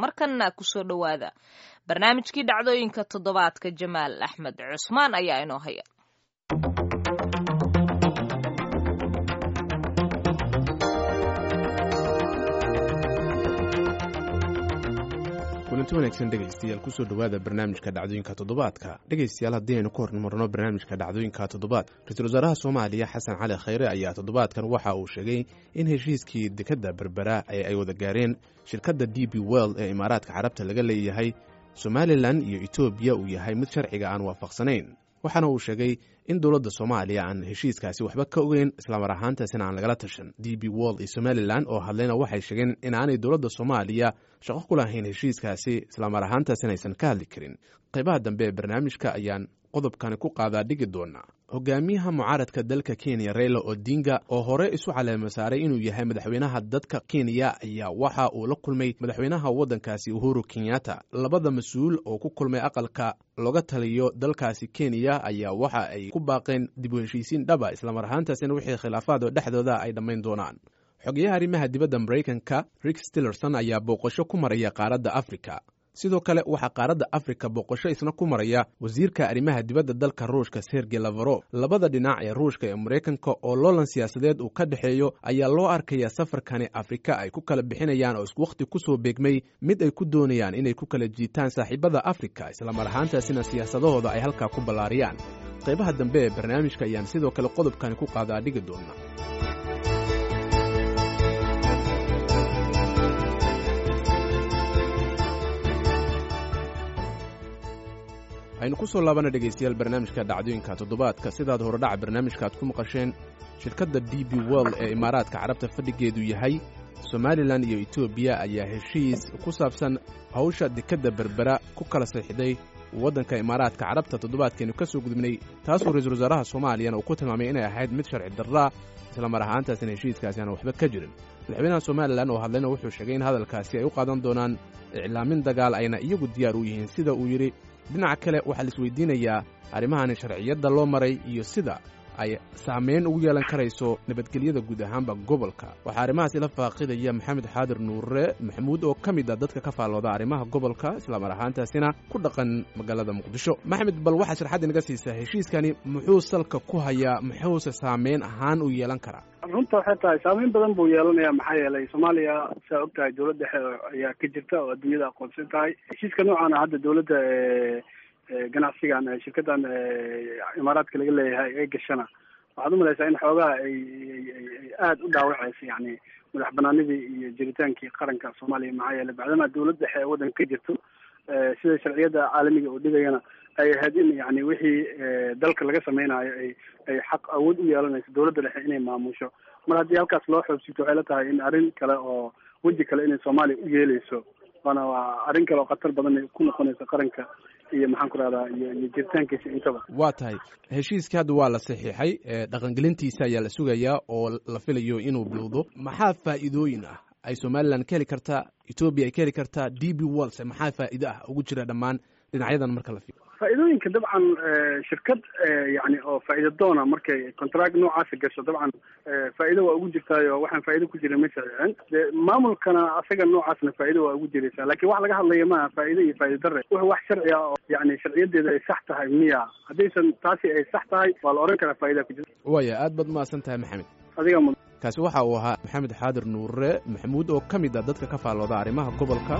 markanna kusoo dhowaada barnaamijkii dhacdooyinka toddobaadka jamaal axmed cusmaan ayaa inoo haya kulanti wanaagsan dhegaystayaal kusoo dhowaada barnaamijka dhacdooyinka toddobaadka dhegaystayaal haddii aynu ka hormarno barnaamijka dhacdooyinka toddobaad ra-iisul wasaaraha soomaaliya xasan cali khayre ayaa toddobaadkan waxa uu sheegay in heshiiskii dekadda berbera ee ay wada gaareen shirkadda d b world ee imaaraadka carabta laga leeyahay somalilan iyo etoobiya uu yahay mid sharciga aan waafaqsanayn waxaana uu sheegay in dowladda soomaaliya aan heshiiskaasi waxba ka ogeyn islamar ahaantaasina aan lagala tashan d b world iyo somalilan oo hadlayna waxay sheegeen in aanay dowladda soomaaliya shaqo ku lahayn heshiiskaasi islamar ahaantaasina aysan ka hadli karin qaybaha dambe ee barnaamijka ayaan qodobkani ku qaadaa dhigi doonaa hogaamiyaha mucaaradka dalka kenya reyla odinga oo hore isu caleema saaray inuu yahay madaxweynaha dadka kenya ayaa waxa uu la kulmay madaxweynaha waddankaasi uhuru kenyatta labada mas-uul oo ku kulmay aqalka looga taliyo dalkaasi kenya ayaa waxa ay ku baaqeen dib u heshiisiin dhaba islamar ahaantaasina wixii khilaafaad oo dhexdooda ay dhammayn doonaan xogeyaha arrimaha dibadda maraykanka rick stillerson ayaa booqasho ku maraya qaaradda afrika sidoo kale waxaa qaaradda afrika booqasho isna ku maraya wasiirka arrimaha dibadda dalka ruushka sergey lafarof labada dhinac ee ruushka ee maraykanka oo loolan siyaasadeed uu ka dhexeeyo ayaa loo arkaya safarkani afrika ay ku kala bixinayaan oo isku wakhti kusoo beegmay mid ay ku doonayaan inay ku kala jiitaan saaxiibada afrika islamar ahaantaasina siyaasadahooda ay halkaa ku ballaariyaan qaybaha dambe ee barnaamijka ayaan sidoo kale qodobkani ku qaadaa dhigi doona aynu ku soo laabana dhegaystayaal barnaamijka dhacdooyinka toddobaadka sidaad horedhaca barnaamijka aad ku maqasheen shirkadda d b world ee imaaraadka carabta fadhigeedu yahay somalilan iyo etoobiya ayaa heshiis ku saabsan hawsha dekadda berbera ku kala saxiixday waddanka imaaraadka carabta toddobaadkeenu ka soo gudubnay taasoo ra-iisul wasaaraha soomaaliyana uu ku tilmaamay inay ahayd mid sharci darraa islamar ahaantaasina heshiiskaasi aan waxba ka jirin madaxweynaha somalilan oo hadlayna wuxuu sheegay in hadalkaasi ay u qaadan doonaan iclaamin dagaal ayna iyagu diyaar u yihiin sida uu yidhi dhinaca kale waxaa la isweydiinayaa arrimahani sharciyadda loo maray iyo sida ay saamayn ugu yeelan karayso nabadgelyada guud ahaanba gobolka waxaa arrimahaas ila faaqidaya maxamed xaadir nuure maxamuud oo ka mid a dadka ka faallooda arrimaha gobolka islamar ahaantaasina ku dhaqan magaalada muqdisho maxamed bal waxaa sharxadda inaga siisaa heshiiskani muxuu salka ku hayaa muxuuse saameyn ahaan u yeelan karaa runta waxay tahay saameyn badan buu yeelanaya maxaa yeelay soomaaliya saa og tahay dowlad dhexe ayaa ka jirta oo adduunyada aqoonsan tahay heshiiska noocaana hadda dowladda ganacsigan shirkadan imaaraadka laga leeyahay ee gashana waxaad umalaysaa in xoogaha ay aada u dhaawacaysa yani madax banaanidii iyo jiritaankii qaranka soomaaliya maxaa yeelay bacdama dowlad dhexe ee waddanka ka jirto sida sharciyada caalamiga oo dhigayana ay ahayd in yani wixii dalka laga sameynayo ay ay xaq awood u yeelanayso dowladda dhexe inay maamusho mar haddii halkaas loo xoobsito waxay la tahay in arrin kale oo weji kale inay soomaaliya u yeeleyso waana waa arrin kale oo khatar badan ku noqonaysa qaranka iyo maxaan ku rahdaa iyo iyo jiritaankiisa intaba waa tahay heshiiskii hadda waa la saxiixay dhaqangelintiisa ayaa la sugayaa oo la filayo inuu bilowdo maxaa faa'iidooyin ah ay somalilan ka heli kartaa etoobiya ay ka heli kartaa d b worldse maxaa faa'iido ah ugu jira dhammaan dhinacyadan marka la fiiro faa'iidooyinka dabcan shirkad yani oo faa'iida doona markay contract noocaasa gasho dabcan faa'iido waa ugu jirtaayo waxaan faa'ido ku jirin ma saxiixin de maamulkana asaga noocaasna faa'ido waa ugu jiraysaa lakin wax laga hadlaya maaha faa'ido iyo faa'ido darre wuxuu wax sharci ah oo yani sharciyadeeda ay sax tahay miya haddaysan taasi ay sax tahay waa la odhan karaa faa'idaa ku jirta waaya aad baad mahadsan tahay maxamed adiga mud kaasi waxa uu ahaa maxamed xaadir nuure maxamuud oo ka mid a dadka ka faallooda arrimaha gobolka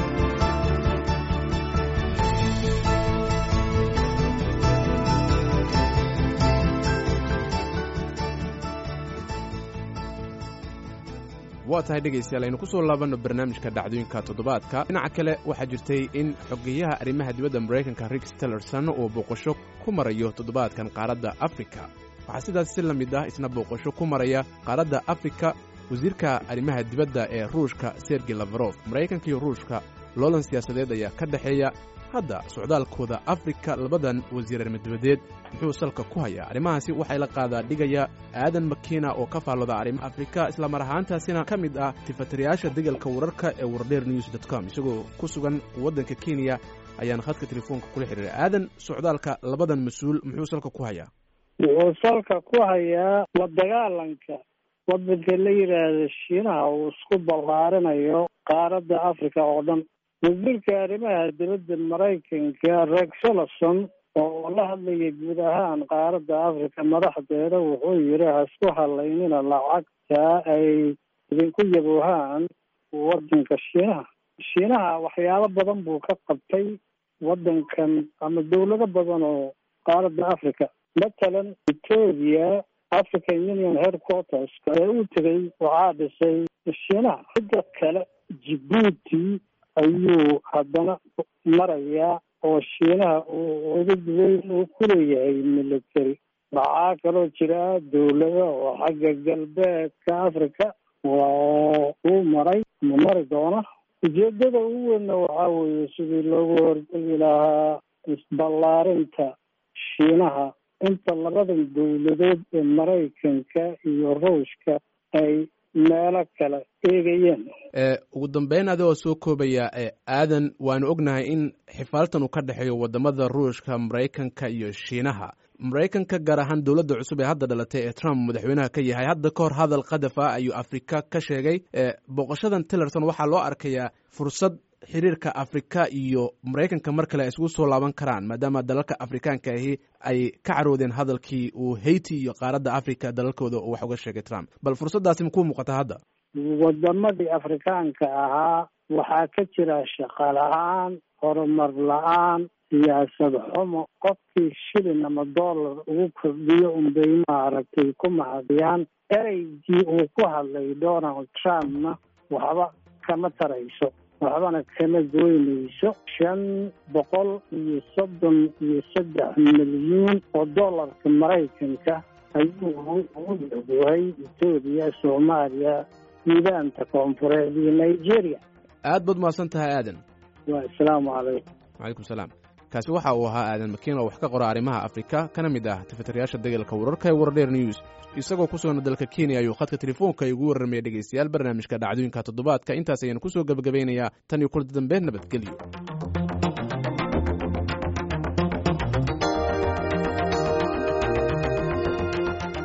waa tahay dhegaystayaal aynu ku soo laabanno barnaamijka dhacdooyinka toddobaadka dhinaca kale waxaa jirtay in xogeyaha arrimaha dibadda maraykanka rick stillerson uu booqasho ku marayo toddobaadkan qaaradda afrika waxaa sidaas si la mid ah isna booqasho ku maraya qaaradda afrika wasiirka arrimaha dibadda ee ruushka sergey lafarof maraykanka iyo ruushka loolan siyaasadeed ayaa ka dhexeeya hadda socdaalkooda afrika labadan wasiir arrimadebadeed muxuu salka ku hayaa arrimahaasi waxay la qaadaa dhigaya aadan makiina oo ka faallooda arrimaha afrika islamar ahaantaasina ka mid ah tifatirayaasha degalka wararka ee wardheer news dot com isagoo ku sugan waddanka kenya ayaana khadka telefoonka kula xidhiiray aadan socdaalka labadan mas-uul muxuu salka ku hayaa wuxuu salka ku hayaa la dagaalanka waddanka la yidhaahda shiinaha uu isku ballaarinayo qaaradda africa oo dhan wasiirka arrimaha dibadda maraykanka rex tillerson oo la hadlayay guud ahaan qaaradda africa madaxdeeda wuxuu yidhi hasku halaynina lacagta ay idinku yaboohaan waddanka shiinaha shiinaha waxyaabo badan buu ka qabtay waddankan ama dawlado badan oo qaaradda africa matalan etoobiya african union headquarters ee u tegay waxaa dhisay shiinaha cidda kale jibuuti ayuu haddana marayaa oo shiinaha uu cudud weyn uu ku leeyahay military waxaa kaloo jira dawlado oo xagga galbeedka africa waa uu maray ma mari doona ujeedada ugu weynna waxaa weeye sidii loogu hortegi lahaa isballaarinta shiinaha inta labadan dawladood ee maraykanka iyo ruushka ay meelo kale eegayeen ugu dambeyn adigoo soo koobaya aadan waanu ognahay in xifaaltan uu ka dhexeeyo wadamada ruushka maraykanka iyo shiinaha maraykanka gaar ahaan dowladda cusub ee hadda dhalatay ee trump madaxweynaha ka yahay hadda ka hor hadal qadaf ah ayuu afrika ka sheegay booqashadan tillerson waxaa loo arkayaa fursad xiriirka afrika iyo maraykanka mar kale ay isugu soo laaban karaan maadaama dalalka afrikaanka ahi ay ka caroodeen hadalkii uu haiti iyo qaaradda africa dalalkooda uu wax uga sheegay trump bal fursaddaasi makuu muuqata hadda wadamadii afrikaanka ahaa waxaa ka jira shaqa la-aan horumar la-aan siyaasad xumo qofkii shilin ama dollar ugu kordhiyo unbay maaragtay ku mahadiyaan ereygii uu ku hadlay donald trumpna waxba kama tarayso waxbana kama goynayso shan boqol iyo soddon iyo saddex milyuun oo dollarka maraykanka ayuu ugu yaguhay etoobiya soomaaliya suudaanta koonfureed iyo nigeria aad baad mahadsan tahay aadan wa assalaamu calaykum wacalaykum salaam kaasi waxa uu ahaa aadan makiin oo wax ka qora arrimaha afrika kana mid ah tifatirayaasha degalka wararka ee wardheer news isagoo ku sugna dalka kenya ayuu khadka telefoonka igu warramaya dhegaystayaal barnaamijka dhacdooyinka toddobaadka intaas ayaan kusoo gebagabaynayaa tan iyo kulanta dambe nabadgelyo